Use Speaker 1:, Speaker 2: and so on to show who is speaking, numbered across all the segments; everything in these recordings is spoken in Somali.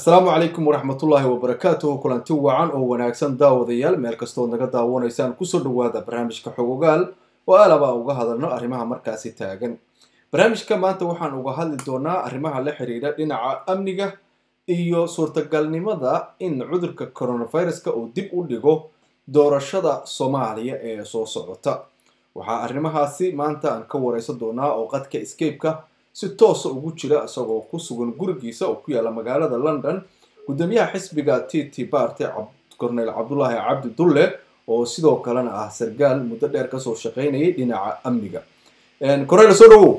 Speaker 1: asalaamu calaykum waraxmatullaahi wabarakaatuhu kulanti wacan oo wanaagsan daawadayaal meel kastood naga daawanaysaan kusoo dhawaada barnaamijka xogogaal oo alaba uga hadalno arrimaha markaasi taagan barnaamijka maanta waxaan uga hadli doonaa arrimaha la xiriira dhinaca amniga iyo suurtagalnimada in cudurka coronaviruska uu dib u dhigo doorashada soomaaliya ee soo socota waxaa arrimahaasi maanta aan ka wareysan doonaa oo qadka escapeka si toosa ugu jira isagoo ku sugan gurigiisa oo ku yaala magaalada london guddoomiyaha xisbiga t t barte cornel cabdulaahi cabdi dulle oo sidoo kalena ah sargaal muddo dheer kasoo shaqaynayay dhinaca amniga cornel soo dhawow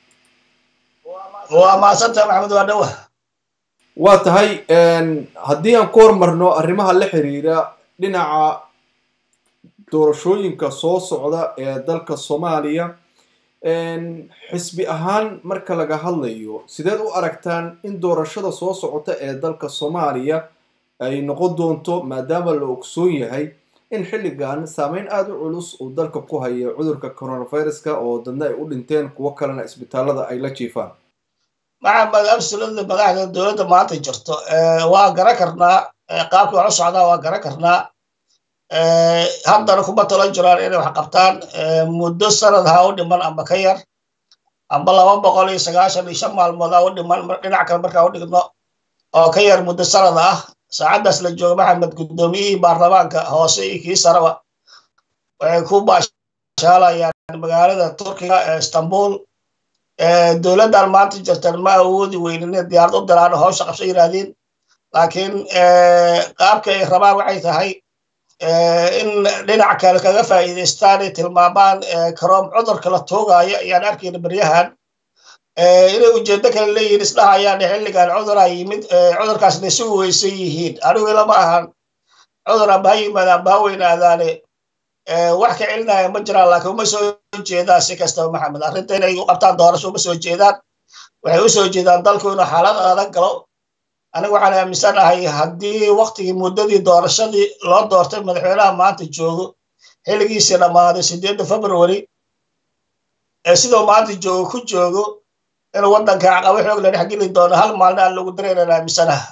Speaker 2: waa mahadsanta maxamed waa dhawa
Speaker 1: waa tahay haddii aan ku hormarno arrimaha la xiriira dhinaca doorashooyinka soo socda ee dalka soomaaliya xisbi ahaan marka laga hadlayo sideed u aragtaan in doorashada soo socota ee dalka soomaaliya ay noqon doonto maadaama la ogsoon yahay in xilligan saameyn aada u culus uu dalka ku hayo cudurka coronaviruska oo dadna ay u dhinteen kuwo kalena isbitaalada ay la jiifaan
Speaker 2: maxamed absolutely madaxda dowladda maanta jirto waa garan karnaa qaabkii wax u socdaa waa garan karnaa haddana kuma talan jiraan inay wax qabtaan muddo sanad ha u dhiman amba ka yar amba laba boqol iyo sagaashan iyo shan maalmood ha u dhiman dhinac kale markaa u dhigno oo ka yar muddo sanad ah saacaddaas la jooga maxamed guddoomiyihii baarlamaanka hoose iyo kii sareba waxay ku baashaalayaan magaalada turkiga ee istanbul dowladdan maanta jirtan ma awoodi weynin inay diyaarad u diraan hawsha qabso yiraahdeen laakiin qaabka ay rabaan waxay tahay in dhinac kale kaga faa'iidaystaan ay tilmaamaan karoom cudurka la toogaayo ayaan arkayna beryahan inay ujeeddo kale leeyihiin isdhahayaan xilligan cuduraa yimid cudurkaasna isugu weysan yihiin anigu ilama ahan cudur amba ha yimaada amba ha weynaadaane wax ka celinaya ma jiraan laakiin uma soo jeedaan si kastaba maxamed arrinta inay u qabtaan doorasho uma soo jeedaan waxay u soo jeedaan dalku inuu xaalad adag galo aniga waxaan aaminsanahay haddii waktigii muddadii doorashadii loo doortay madaxweynaha maanta joogo xilligiisii dhammaaday sideedda february ee sidoo maanta joogo ku joogo inuu waddanka caqabo xoog la dhex geli doono hal maalin aan lagu dareenan aaminsanaha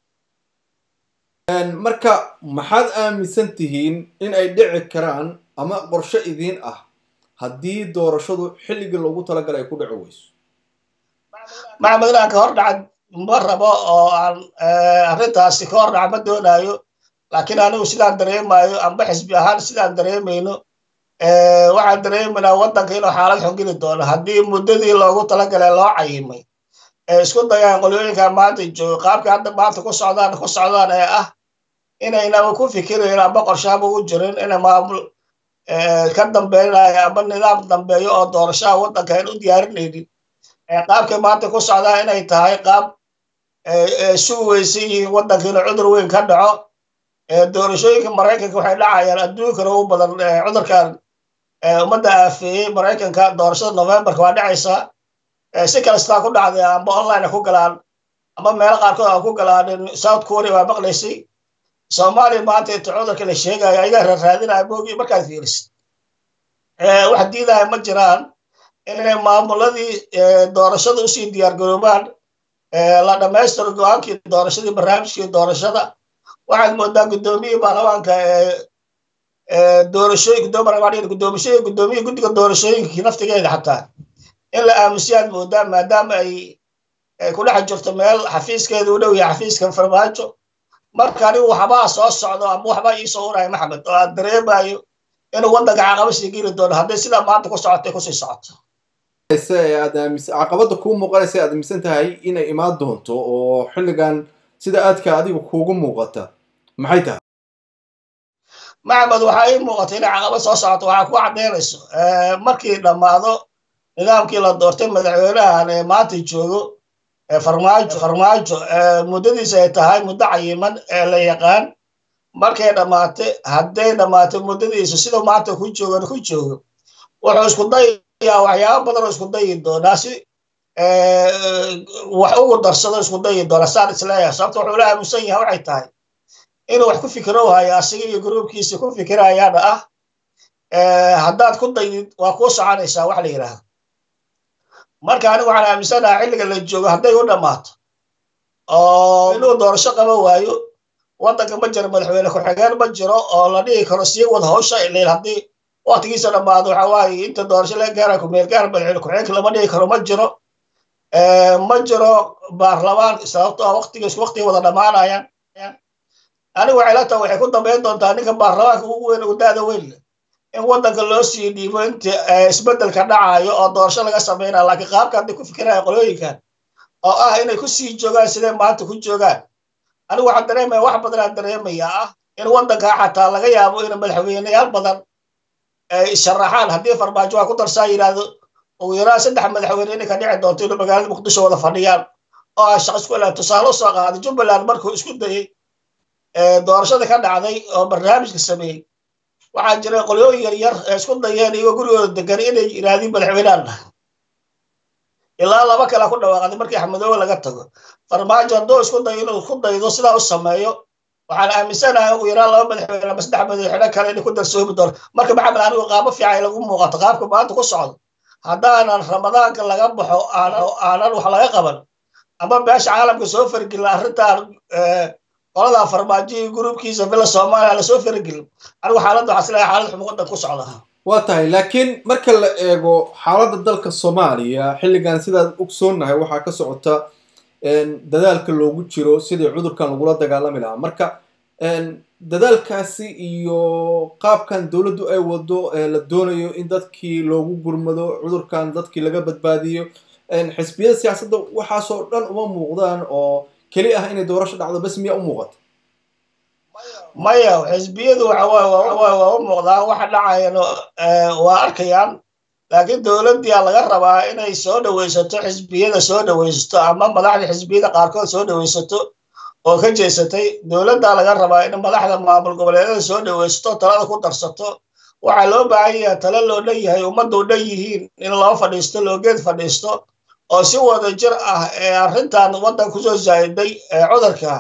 Speaker 1: marka maxaad aaminsan tihiin in ay dhici karaan ama qorshe idiin ah haddii doorashadu xilligii loogu talagalay ay ku dhici weyso
Speaker 2: maxamed inaan ka hor dhaca ma rabo oo aan arrintaasi ka hor dhaca ma doonaayo laakiin anigu sidaan dareemayo amba xisbi ahaan sidaan dareemayno waxaan dareemaynaa waddanka inuu xaalad xun geli doono haddii muddadii loogu talagalay loo cayimay ee isku dayaan qolyooyinka maanta joogo qaabka hadda maanta ku socdaan ku socdaan ee ah inaynaba ku fikirayn amba qorshaaba u jirin inay maamul ka dambeynaya amba nidaam dambeeyo oo doorashaha waddanka ayn u diyaarinaynin qaabkay maanta ku socdaa inay tahay qaab sugu weysan yihiin waddanka inuu cudur weyn ka dhaco doorashooyinka maraykanka waxay dhacayaan adduunkana u badan cudurkan ummadda aafeeyey maraykanka doorashada novemberka waa dhacaysaa si kastaa ku dhacday amba online ku galaan amba meelo qaarkood aan ku galaan south korea waa maqlaysay soomaaliya maanta inta cudurka la sheegayo ayagaa raaraadinaya moogi markaad fiirisid wax diidaya ma jiraan inay maamuladii doorashada usii diyaargaroobaan la dhammaystiro go-aankii doorashadii barnaamijkii doorashada waxaad moodaa guddoomiyihii baarlamaanka doorashooyin guddoomishoyin guddoomiyihi guddiga doorashooyinkii naftigeeda xataa in la aamusiyaad moodaa maadaama ay ku dhex jirto meel xafiiskeeda u dhow yahay xafiiskan farmaajo marka anigu waxbaa soo socdo ama waxbaa iisoo uraya maxamed oo aan dareemayo inuu waddanka caqaba sii geli doono hadday sidaa maanta ku socotay kusii socoto
Speaker 1: caqabada kuu muuqanaysa aad aaminsan tahay inay imaan doonto oo xilligan sida aadka adiga kuugu muuqata maxay tahay
Speaker 2: maxamed waxaa ii muuqata inay caqabad soo socoto waxaa ku caddaynayso markii dhammaado nidaamkii la doortay madaxweynahan ee maanta joogo farmaajo farmaajo muddadiisa ay tahay muddo cayiman ee la yaqaan markay dhammaatay hadday dhammaatay muddadiisa siduu maanta ku joogan ku joogo wuxuu isku dayayaa waxyaaba badan oo isku dayi doonaa si wax ugu darsado isku dayi doona saan isleeyahay sababta wuxuu la aaminsan yahay waxay tahay inuu wax ku fikiro hayo asiga iyo gruubkiisa ku fikirayaana ah haddaad ku dayid waa kuu soconaysaa wax la yidhaahdo marka anigu waxaan aaminsanaha xilliga la joogo hadday u dhammaato oo inuu doorasho qaba waayo waddanka ma jiro madaxweyne ku-xigeen ma jiro oo la dhihi karo sii wad hawsha ilail haddii waktigiisa dhammaado waxa waaye inta doorasho laga gaara kumeel gaar madaxweyne ku-xigeenka lama dhihi karo ma jiro ma jiro baarlamaan sababto ah waktigiis waktiga wada dhammaanayaan anigu waxay la tahay waxay ku dambayn doontaa ninka baarlamaanka ugu weyn ugu da-da weyn in waddanka loo sii dhiibo inta isbeddelka dhacayo oo doorasho laga sameynaya laakiin qaabka hadday ku fikiraya qolooyinkan oo ah inay ku sii joogaan sidee maanta ku joogaan anigu waxaan dareemaya wax badan aan dareemayaa ah in waddanka xataa laga yaabo in madaxweyneyaal badan ay sharaxaan haddii farmaajo waa ku darsaa yidhaahdo ugu yaraan saddex madaxweyne inay ka dhici doonto inuu magaalada muqdisho wada fadhiyaan oo ah shaqo isku ilaa tusaale usoo qaaday jubbaland markuu isku dayey doorashada ka dhacday oo barnaamijka sameeyey waxaa jira qolyooyin yar yar ee isku dayeen iyagoo gurigooda degan inay yidhaahdeen madaxweynehan ilaa laba kale ku dhawaaqday markii axmedoobe laga tago farmaajo hadduu isku dayo inuu ku daydo sidaa u sameeyo waxaan aaminsanahay ugu yaraan laba madaxweyne ama saddex madaxweyne kale inay ku darsoomi doono marka maxamed anigu qaabo fiican lagu muuqato qaabka maanta ku socdo haddaanan ramadaanka laga baxo aanan wax laga qaban ama beesha caalamka soo fargelin arrintan qoladaa farmaajo iyo gruubkiisa villa soomaaliya lasoo fargelin anigu xaaladda waxaa isleeyahay xaalad xum waddan ku socda
Speaker 1: waa tahay laakiin marka la eego xaaladda dalka soomaaliya xilligan sidaad ogsoonnahay waxaa ka socota dadaalka loogu jiro sidii cudurkan lagula dagaalami lahaa marka dadaalkaasi iyo qaabkan dowladdu ay wado la doonayo in dadkii loogu gurmado cudurkan dadkii laga badbaadiyo xisbiyada siyaasadda waxaasoo dhan uma muuqdaan oo keli ah inay doorasho dhacdo bas miya u muuqata
Speaker 2: maya xisbiyadu waa u muuqdaan waxa dhacayana waa arkayaan laakiin dowladdiia laga rabaa inay soo dhawaysato xisbiyada soo dhawaysato ama madaxda xisbiyada qaarkood soo dhawaysato oo ka jeesatay dowladdaa laga rabaa in madaxda maamul goboleedyada soo dhawaysato talada ku darsato waxaa loo baahan yahay tale loo dhan yahay ummaddu dhan yihiin in loo fadhiisto loo geed fadhiisto oo si wada jir ah ee arrintan waddan kusoo zaa'iday ee cudurka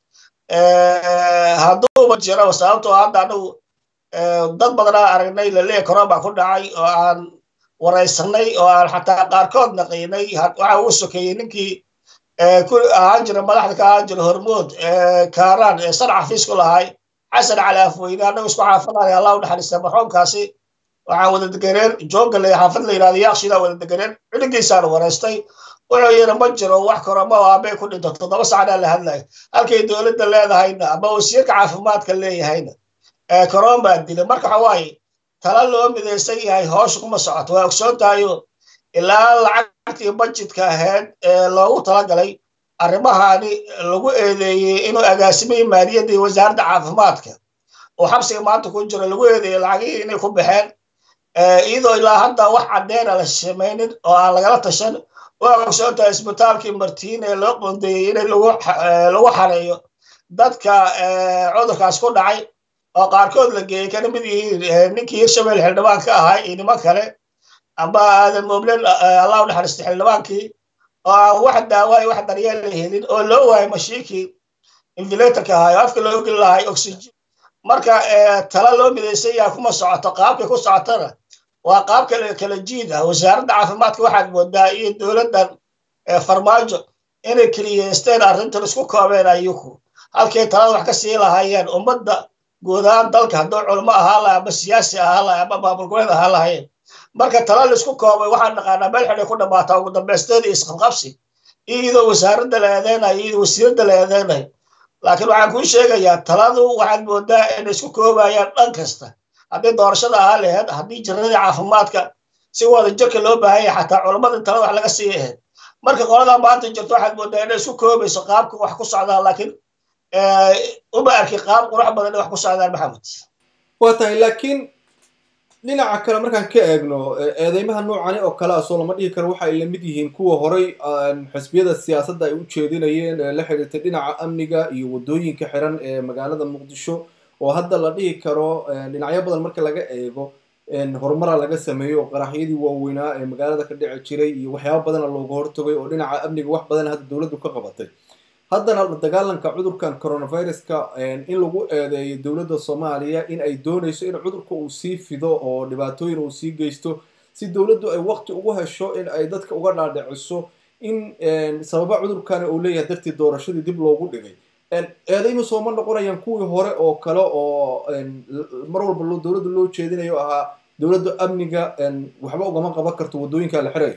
Speaker 2: hadduuba jiro sababtoo hadda anigu dad badanaa aragnay laleeya corona ku dhacay oo aan waraysanay oo aan xataa qaarkood naqiinay waxa uu sokeeyey ninkii ahaan jira madaxda ka ahaan jira hormood kaaraan ee san xafiis ku lahay xasan cali afweyne annagu isku xaafadaya allah u naxariista marxuumkaasi waxaan wada deganeen joogale xaafad la yidhahdo yaaqshidaa wada deganeen ciligiisaan waraystay wuxuu yidhi ma jiro wax koroma oo aabay ku dhinto toddoba sacnaa la hadlayo halkay dowladda leedahayna ama wasiirka caafimaadka leeyahayna koron baa dilay marka waxa waaye tala loo midaysan yahay hoosha kuma socoto waa ogsoon tahayo ilaa lacagtii budgetka ahayd ee loogu talagalay arrimahani lagu eedeeyey inuu agaasimay maaliyaddii wasaaradda caafimaadka oo xabsiga maanta ku jiro lagu eedeeyey lacagihii inay ku baxeen iyadoo ilaa hadda wax caddeena la samaynin oo aan lagala tashan waa ogsoon tahay isbitaalkii martiin ee loo qondeeyey in lagu xareeyo dadka cudurkaas ku dhacay oo qaarkood la geeyey kana mid yihiin ninkii hirshabelle xildhibaan ka ahaa iyo niman kale amba aadan moblen allah u naxariistay xildhibaankii oo aan wax daawaay wax daryeel la helin oo loo waayay mashiinkii infilatorka ahaa oo afka loo geli lahay oxygen marka tala loo midaysan yaha kuma socoto qaabkay ku socotona waa qaab kale kala jiid ah wasaaradda caafimaadka waxaad moodaa iyo dowladdan farmaajo inay keliyeysteen arrintan isku koobeen ayuku halkay talada wax ka sii lahaayeen ummadda guud ahaan dalka hadduu culmo ahaa laha ama siyaasi ahaa laha ama maamul goboleed ahaa lahayeen marka tala laisku koobay waxaan naqaanaa meel xidhay ku dhammaataa ugu dambaysteeda iyo isqabqabsi iyadoo wasaaradda la eedeynayo iyadoo wasiiradda la eedeynayo laakiin waxaan kuu sheegayaa taladu waxaad moodaa inay isku koobayaan dhan kasta haddii doorashada ahaa laheyd haddii jiradii caafimaadka si wada jirka loo baahan yahay xataa culammada talada wax laga sii ahayd marka qoladaa maanta jirto waxaad moodaa inay isku koobayso qaabka wax ku socdaan laakiin uma arki qaab qurux badan inay wax ku socdaan maxamed
Speaker 1: waa tahay laakiin dhinaca kale markaan ka eegno eedeymaha noocani oo kale ah soo lama dhihi karo waxa ay la mid yihiin kuwa horay xisbiyada siyaasadda ay u jeedinayeen ee la xiriirtay dhinaca amniga iyo waddooyinka xiran ee magaalada muqdisho oo hadda la dhihi karo dhinacyo badan marka laga eego horumara laga sameeyo oo qaraxyadii waaweynaa ee magaalada ka dhici jiray iyo waxyaaba badana looga hortagay oo dhinaca amniga wax badan hadda dowladdu ka qabatay haddana dagaalanka cudurkan coronaviruska in lagu eedeeyo dowladda soomaaliya in ay doonayso in cudurka uu sii fido oo dhibaatooyin uu sii geysto si dowladdu ay waqti ugu hesho in ay dadka uga dhaadhiciso in sababa cudurkani uu leeyahay dartii doorashadii dib loogu dhigay eedayma sooma noqonayaan kuwii hore oo kale oo mar walba dowladda loo jeedinayo ahaa dowladda amniga waxba ugama qaban karto waddooyinka la xirayo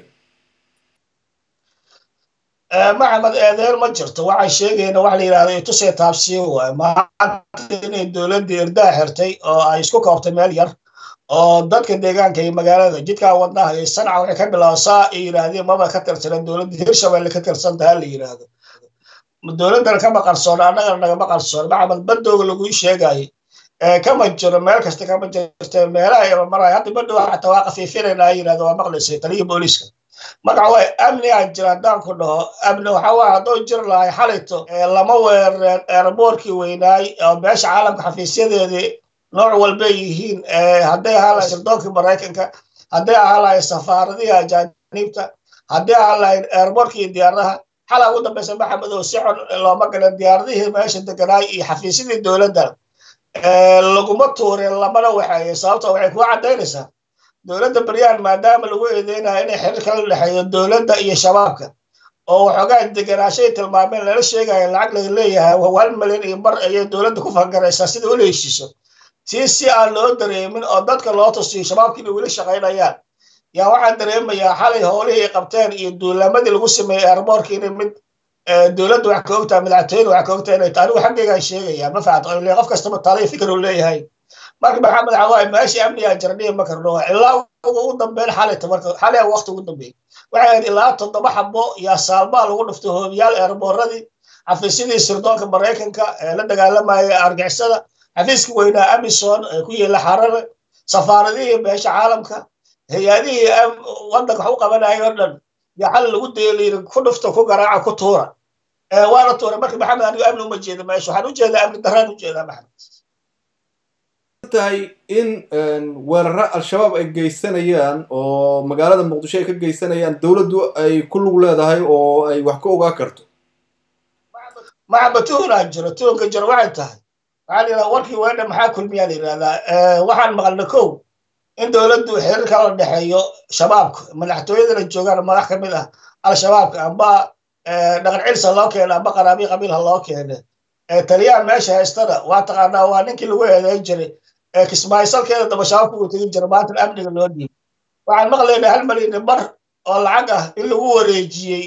Speaker 2: maxamed eedeer ma jirto waxay sheegayna waxa la yidhahda itusee taabsiyo waay maanta inay dowladda irdaa xirtay oo ay isku koobtay meel yar oo dadka deegaanka iyo magaalada jidkaa wadnaha iyo sanca waxay ka bilowsaa ay yidhaahdeen maba ka tirsanan dowladda hirshabelle ka tirsan taha la yidhaahdo dowladdana kama qarsoon annagana nagama qarsoon maxamed badooga laguu sheegayo kama jiro meel kasta kama jirta meelaha maray hadda badhow xataa waa kafiifinayna ay yidhahdo waa maqlaysay taliya booliiska marka waay amnigaa jira haddaan ku dhaho amni waxa waa hadduu jiri lahay xalayto lama weerareen eerboorkii weynaay oo beesha caalamka xafiisyadeedii nooc walbay yihiin hadday ahaan lahayn sirdoonkii maraykanka hadday ahaan lahayn safaaradihii ajaaniibta hadday ahaan lahayn eerboorkii iyo diyaaradaha xalaa ugu dambaysa maxamed oo si xun looma galan diyaaradihii meesha deganaay iyo xafiisyadii dowladda laguma tuurin lamana waxeeye sababto waxay kuga caddaynaysaa dowladda baryaan maadaama lagu eedeynayo inay xiriir kala dhexeeyo dowladda iyo shabaabka oo waxoogaa deganaashay tilmaameen lala sheegayo lacag laga leeyahay hal milyan iyo bar ayay dowladda ku fangaraysaa sida ula heshiiso tii si aan loo dareemin oo dadka loo tusiyo shabaabkii inay weli shaqaynayaan yaa waxaan dareemayaa xalay howlihii ay qabteen iyo duulamadii lagu sameeyey eerboorka inay mid dowladda wax ka ogtahay madaxtooyada wax ka ogtahay inay tahay anigu xaggaygaan sheegayaa ma fahamta oo qof kastaba taaliya fikir uu leeyahay marka maxamed xawaay meeshii amnigaa jira dhihi ma karno ilaa ugu dambeyn xalayta marka xalay waqti ugu dambeeyey waxay ahayd ilaa toddoba xabo yaa saalbaa lagu dhuftay hoobiyaal eerbooradii xafiisyadii sirdoonka maraykanka ee la dagaalamaya argixisada xafiiska weynaa amison ee ku yeela xarare safaaradihii beesha caalamka hay-adihii waddanka wax u qabanaya oo dhan yaa xal lagu deeliiri ku dhufta ku garaaca ku tuura waana tuuray marka maxamed anigu amni uma jeeda meesha waxaan u jeedaa amni daraan u jeedaa maxamed
Speaker 1: tahay in weeraro al-shabaab ay geysanayaan oo magaalada muqdisho ay ka geysanayaan dowladdu ay ku lug leedahay oo ay wax ka ogaa karto
Speaker 2: maxaba tuhunaa jiro tuhunka jiro waxay tahay waxaa la yidhahdaa warkii weedha maxaa kulmiyaa la yidhahdaa waxaan maqalna kow in dowladdu xiriir kala dhexeeyo shabaabka madaxtooyadana joogaan madax ka mid ah al-shabaabka amba dhaqan cilsa loo keena amba qaraabiy qabiilha loo keene taliyaha meesha haystana waa taqaanaa waa ninkii lagu eedeyn jiray kismaayisalkeeda daba shabaabka uu tegin jira maanta amniga loo dhiibay waxaan maqlaynaa hal malyan bar oo lacag ah in lagu wareejiyey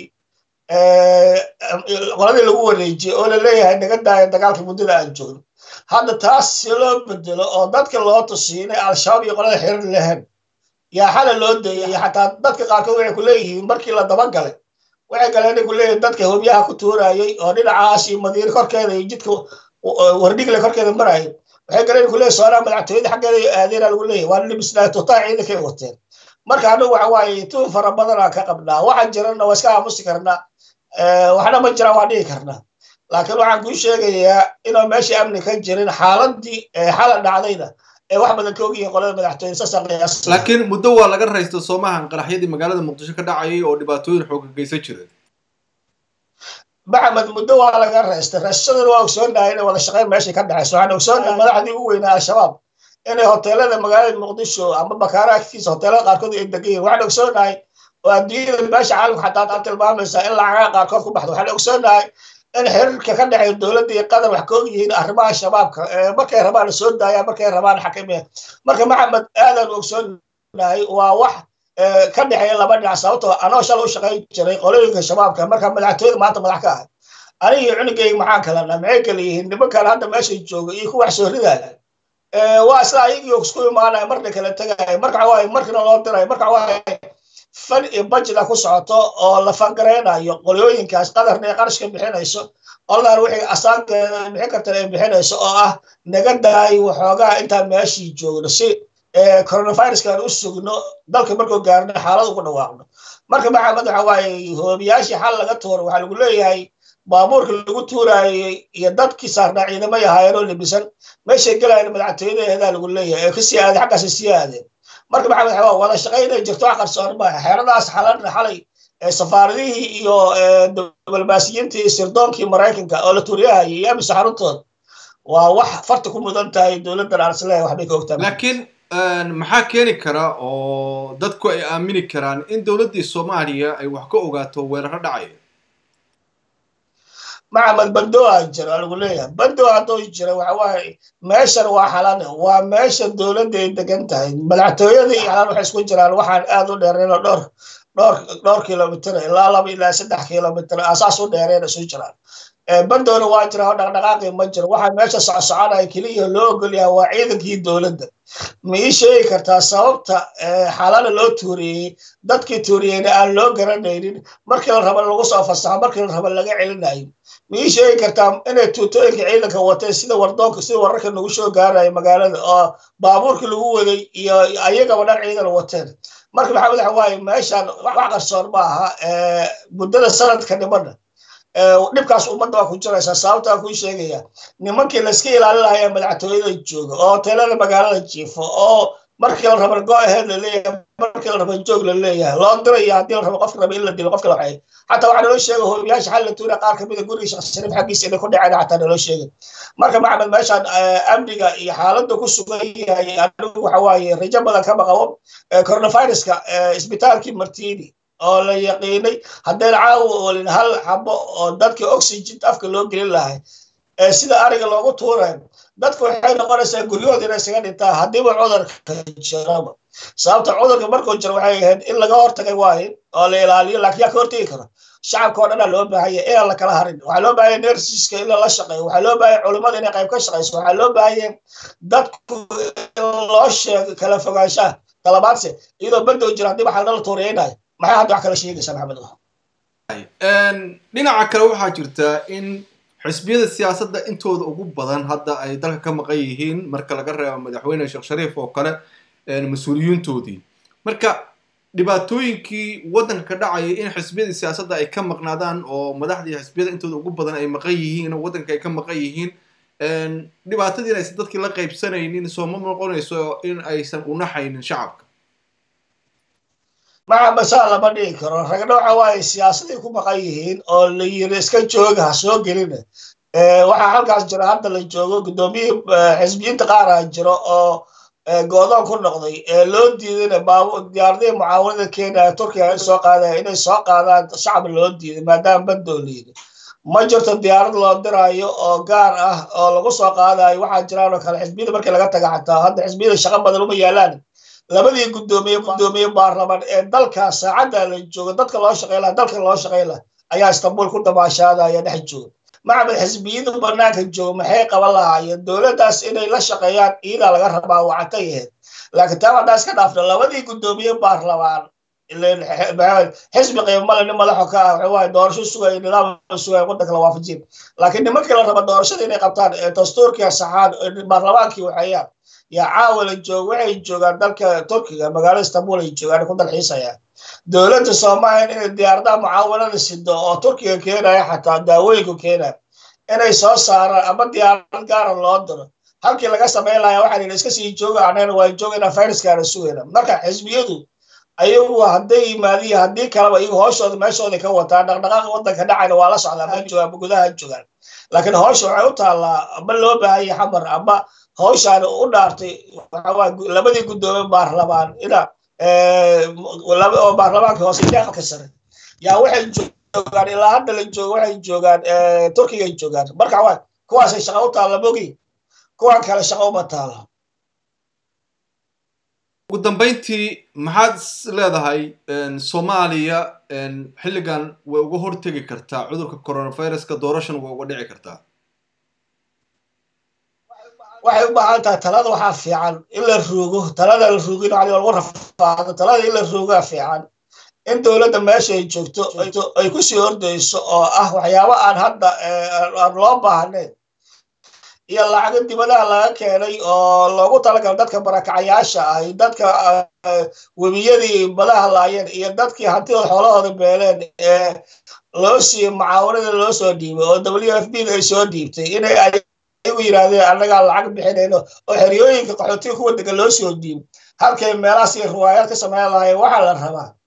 Speaker 2: qoladii lagu wareejiyey oo la leeyahay naga daaya dagaalka muddada aan joogno hadda taas si loo bedelo oo dadka loo tusiyo inay al-shabaab iyo qolada xirir lahayn yaa xala loo deeyay xataa dadka qaarkood waxay ku leeyihiin markii la dabagalay waxay galeen inay ku leeyihin dadka hobyaha ku tuurayay oo dhinacaas iyo madiine korkeeda iyo jidka wardhigle korkeeda marayay waxay galeen ku leeyahy soonaa madaxtooyada xaggeeda iyo aadeena lagu leeyahy waa libisnaa totaa ciidankay wateen marka anagu waxa waaye tuun fara badanaa ka qabnaa waxaan jirana waa iska aamusi karnaa waxna ma jiraan waa dhihi karnaa laakiin waxaan kuu sheegayaa inuu meeshii amni ka jirin xaaladii xala dhacdayna ee wax badan ka ogyihiin qolada madaxtooyada saasaan qiyaas
Speaker 1: laakiin muddo waa laga raysta soomahan qaraxyadii magaalada muqdisho ka dhacayay oo dhibaatooyin xooga geysan jireen
Speaker 2: maxamed muddo waa laga raystay raystadana waa ogsoonahay inay wada shaqeyn meeshay ka dhexayso waxaan ogsoonahay madaxdii ugu weynaa al-shabaab inay hoteelada magaalada muqdisho ama bakaara agtiisa hoteelada qaarkood ay degan yihin waxaan ogsoonahay oo adduunyada meesha caalamka xataa tilmaamaysaa in lacagaha qaarkood ku baxdo waxaan ogsoonahay in xiriirka ka dhexeeya dowladda iyo qatar wax ka og yihiin arrimaha shabaabka markay rabaan la soo daaya markay rabaan xakimiya marka maxamed aadaan ogsoonahay waa wax ka dhexeeya laba dhinac sababtoo anoo shala u shaqayn jiray qolooyinka shabaabka marka madaxtooyada maanta madax ka ahay aniga iyo cunugayga maxaan kalana maxay kala yihiin nimankan hadda meesha jooga iyo kuwax soo ridaya waa isla ayagii isku imaanaya marna kala tegaya marka waaye markina loo dirayo marka waaye fan iyo bajida ku socoto oo la fangaraynayo qolooyinkaas qadarna ay qarashka bixinayso oladan wixii asaankeeda bixin kartan ay bixinayso oo ah naga daay waxoogaa intaan meeshii joogno si coronaviruskan u sugno dalka markuu gaarno xaalad ugu dhawaaqno marka maxamed waxa waaye hoobiyaashii xal laga tuuro waxaa lagu leeyahay baabuurka lagu tuurayey iyo dadkii saarnaa ciidamo yahaayeenoo libisan meeshay gelayan madaxtooyadeedaa lagu leeyahay ee kasii aadeen xaggaas sii aadeen marka maxamed xawaa wada shaqaynay jirto wax qarsoon maaha xeeradaas xalanna xalay safaaradihii iyo diblomaasiyiintii sirdoonkii maraykanka oo la tuuriyahayay iyo amisa xaruntooda waa wax farta ku mudan tahay dowladdan aan isleeyahay waxbay ka ogtahay
Speaker 1: laakiin maxaa keeni kara oo dadku ay aamini karaan in dowladdii soomaaliya ay wax ka ogaato weeraro dhacaya
Speaker 2: maxamed bandoa jira lagu leeyahay bandoa hadduu jira waxa waaye meeshan waa xalane waa meesha dowladda ay degan tahay madaxtooyada iyo xalan waxay isku jiraan waxaan aad u dheereen oo dhowr dhowr dhowr kilomitr ilaa laba ilaa saddex kilomitr asaas u dheereen isu jiraan bandoona waa jira oo dhaqdhaqaaqi ma jiro waxaa meesha socsoconaya keliya loo ogolyaha waa ciidankii dowladda ma ii sheegi kartaa sababta xalana loo tuuriyey dadkii tuuriyeyna aan loo garanaynin markii la raba lagu soo fasaxo markii la raba laga celinayo ma ii sheegi kartaa inay tuutooyinka ciidanka wateen sida wardoonka sida wararka nagu soo gaaraya magaalada oo baabuurkii lagu waday iyo ayagaba dhan ciidan wateen marka maxamed waxa waaye meeshan wax qarsoon ma aha muddada sanadka dhibana dhibkaas ummadda waa ku jiraysaa sababtaa kuu sheegaya nimankii layska ilaalin lahaya madaxtooyada jooga oo hoteelada magaalada jiifo oo markii la raba go ahead laleeyahay markii la raba joog laleeyahay loo diraya haddii la rabo qofka raba in la dilo qofka la waxay xataa waxaa naloo sheegay hoobiyaasha xal la tuura qaar kamida guriga sheekh shariif xaggiisa inay ku dhaceen xataa naloo sheegay marka maxamed meeshaan amniga iyo xaaladda ku sugan yahay anigu waxa waaye rajo badan kama qabo coronaviruska isbitaalkii martini oo la yaqiinay haddayna caawa olin hal xabo oo dadka oxygen afka loo gelin lahay sida ariga loogu tuurayo dadku waxay noqonaysaa guryahooda inay isaga dhintaan haddiiba cudurka jiraba sababta cudurka markuu jiro waxay ahayd in laga hortagay waaye oo la ilaaliyo laakiin yaa ka hortegi karo shacabka oo dhanaa loo baahanya inaan la kala harin waxaa loo baahanya nersiska in lala shaqeeyo waxaa loo baahanya culimmada inay qayb ka shaqeyso waxaa loo baahanya dadku in loo sheego kala fogaanshaha talabaadse iyadoo bandow jira haddii waxaa nala tuuriyeynayo maxay hadda wax kala sheegaysaa maxamed
Speaker 1: dhinaca kale waxaa jirta in xisbiyada siyaasadda intooda ugu badan hadda ay dalka ka maqan yihiin marka laga reebo madaxweyne sheekh shariif oo kale mas-uuliyiintoodii marka dhibaatooyinkii waddanka ka dhacaya in xisbiyadii siyaasadda ay ka maqnaadaan oo madaxdii xisbiyada intooda ugu badan ay maqan yihiin oo waddanka ay ka maqan yihiin dhibaatadiina aysan dadkii la qaybsanaynin sooma noqonayso in aysan unaxaynin shacabka
Speaker 2: maxamed saa lama dhigi karo ragna waxa waaye siyaasaday ku maqan yihiin oo la yiri iska jooga ha soo gelina waxaa halkaas jira hadda la joogo guddoomiyihii xisbiyiinta qaara jiro oo goodoon ku noqday loo diidayna diyaaradihii mucaawanada kenya turkiga soo qaadaya inay soo qaadaan shacab loo diiday maadaama bandoo la yidhi ma jirto diyaarad loo diraayo oo gaar ah oo lagu soo qaadayo waxaa jiraan oo kale xisbiyada markii laga taga xataa hadda xisbiyada shaqo badan uma yaalaan labadii guddoomiye guddoomiye baarlamaan ee dalka saacadda la joogo dadka loo shaqey laha dalka loo shaqey laha ayaa istanbul ku damaashaadaya dhex jooga maxamed xisbiyadu banaanka jooga maxay qaban lahaayeen dowladdaas inay la shaqeeyaan iidaa laga rabaa wacata yaheed laakiin taa haddaa iska dhaafna labadii guddoomiye baarlamaan xisbi qiimale nin madaxo ka ah waxa waaye doorasho sugaya nidaam sugaya waddanka la waafajiin laakiin nimankii la raba doorashada inay qabtaan dastuurkii saxaan baarlamaankii waxeeyaan yaa caawa la joog waxay joogaan dalka turkiga magaalada istanbul ay joogaan ku dalxiisayaan dowladda soomaaliya inay diyaaradaha mucaawanada sido oo turkiga keenaya xataa daawooyinku keenaya inay soo saaraan ama diyaarad gaara loo diro halkii laga samayn lahaa waxaa yidhi iska sii jooga anagana waa joogayna fayraskaana sugayna marka xisbiyadu ayagu hadday yimaadiyo haddii kaleba iyagu hooshooda meeshooda ka wataa dhaqdhaqaaqa waddanka dhacayna waa la socdaa ma joogaan ama gudaha joogaan laakiin howsha waxay u taallaa ama loo baahanya xamar ama hawshaan u dhaartay labadii guddoomiye baarlamaan ina oo baarlamaanka hoose iyo aqalka sare yaa waxay joogaan ilaa hadda la joogo waxay joogaan turkigay joogaan marka waa kuwaasay shaqa u taalla mogi kuwan kale shaqa uma taalo
Speaker 1: ugu dambayntii maxaad leedahay soomaaliya xilligan way uga hortegi kartaa cudurka coronaviruska doorashana way uga dhici kartaa
Speaker 2: waxay u baahan tahay talada waxaa fiican in la ruugo talada la ruugin waa lagu rafaado talada in la ruugaa fiican in dowladda meesha ay joogto ay ku sii ordayso oo ah waxyaabo aan hadda aan loo baahnayn iyo lacago dibadaha laga keenay oo loogu talagalo dadka barakacayaasha ah iyo dadka webiyadii badaha laayeen iyo dadkii hantida xoolahooda beeleen ee loo siiyey mucaawanada loo soo dhiibay oo w f b da ay soo dhiibtay inay ayagu yidhaahdeen annagaa lacag bixinayno oo xeryooyinka qaxootiga kuwa degan loo soo dhiibo halkay meelahaas iyo riwaayaad ka sameyn lahayen waxaa la rabaa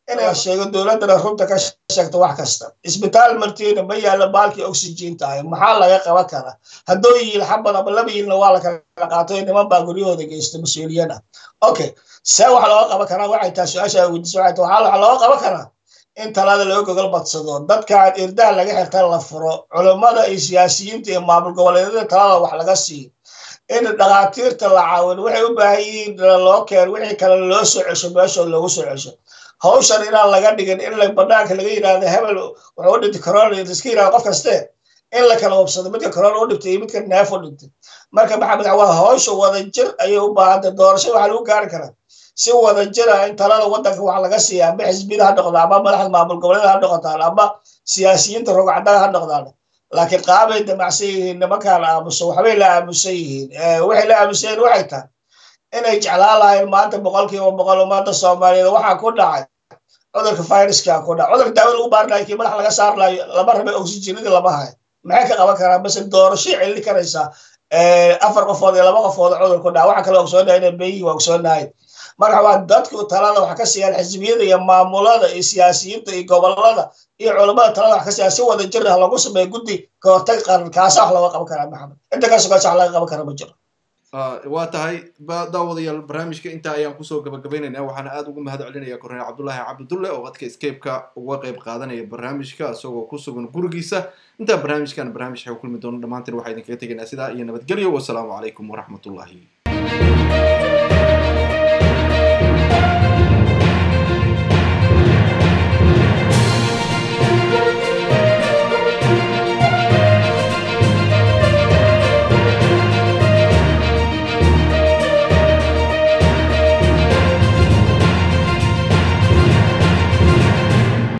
Speaker 2: inay sheego dowladdana runta ka sheegto wax kasta isbitaal martiina ma yaalla baalkii oxygen tahay maxaa laga qaban karaa haddoo yiil xabad ama laba yiilna waa la kala qaato niman baa guryahooda geysta mas-uuliyad ah okay see wax looga qaban karaa waxay tahay su-aasha weydiisa waxay tahay waxaa looga qaban karaa in talaada laga gogol badsado dadkaan irdaha laga xirta la furo culummada iyo siyaasiyiinta iyo maamul goboleedyada talada wax laga siiyo in dhakhaatiirta la caawin waxay u baahan yihiin loo keen wixii kale loo soo cesho meeshooda loogu soo cesho hawshan inaan laga dhigin in la banaanka laga yidhaahdo hebel wuxuu u dhintay corona iska yidhahdo qof kaste in la kala wabsado midka corona u dhintay iyo midka neef u dhintay marka maxamed waa hawsha wadajir ayay u baahantay doorasho waxaa lagu gaari karaa si wadajira in talada waddanka wax laga siiya ama xisbiyada ha noqdo ama madaxda maamul goboleeda ha noqotaan ama siyaasiyiinta rogcadaga ha noqdaan laakiin qaabay damacsan yihiin nimankaan aamuso waxbay la aamusan yihiin waxay la aamusan yihiin waxay tahay inay jeclaan lahayn maanta boqolkiiba boqol ummadda soomaaliyeed waxaa ku dhacay cudurka viruska ku dhacay cudurka daawo lagu baarinayo kii madax laga saarnayo lama rabay oxygenadii lama hayo maxay ka qaban karaa base doorashay celin karaysaa afar qofood iyo laba qofood cudur ku dhaca waxaa kale ogsoonahay inay beyihi waa ogsoonahay marka waa dadku talada wax ka siiyaan xisbiyada iyo maamulada iyo siyaasiyiinta iyo gobolada iyo culammada talada wax ka siiyaan si wada jir ah lagu sameeyo guddi ka hortag qaran kaasa wax looga qaban karaa maxamed inta ka sugaasa wax laga qaban kara ma jiro
Speaker 1: waa tahay daawadayaal barnaamijka intaa ayaan kusoo gabagabaynaynaa waxaana aada ugu mahad celinaya korneel cabdullaahi cabdidulle oo dadka scape-ka uga qayb qaadanaya barnaamijka isagoo ku sugan gurigiisa intaa barnaamijkan barnaamij xew kulmi doono dhammaantiin waxaa idinkaga tegaynaa sidaa iyo nabadgelyo wasalaamu calaykum waraxmatullaahi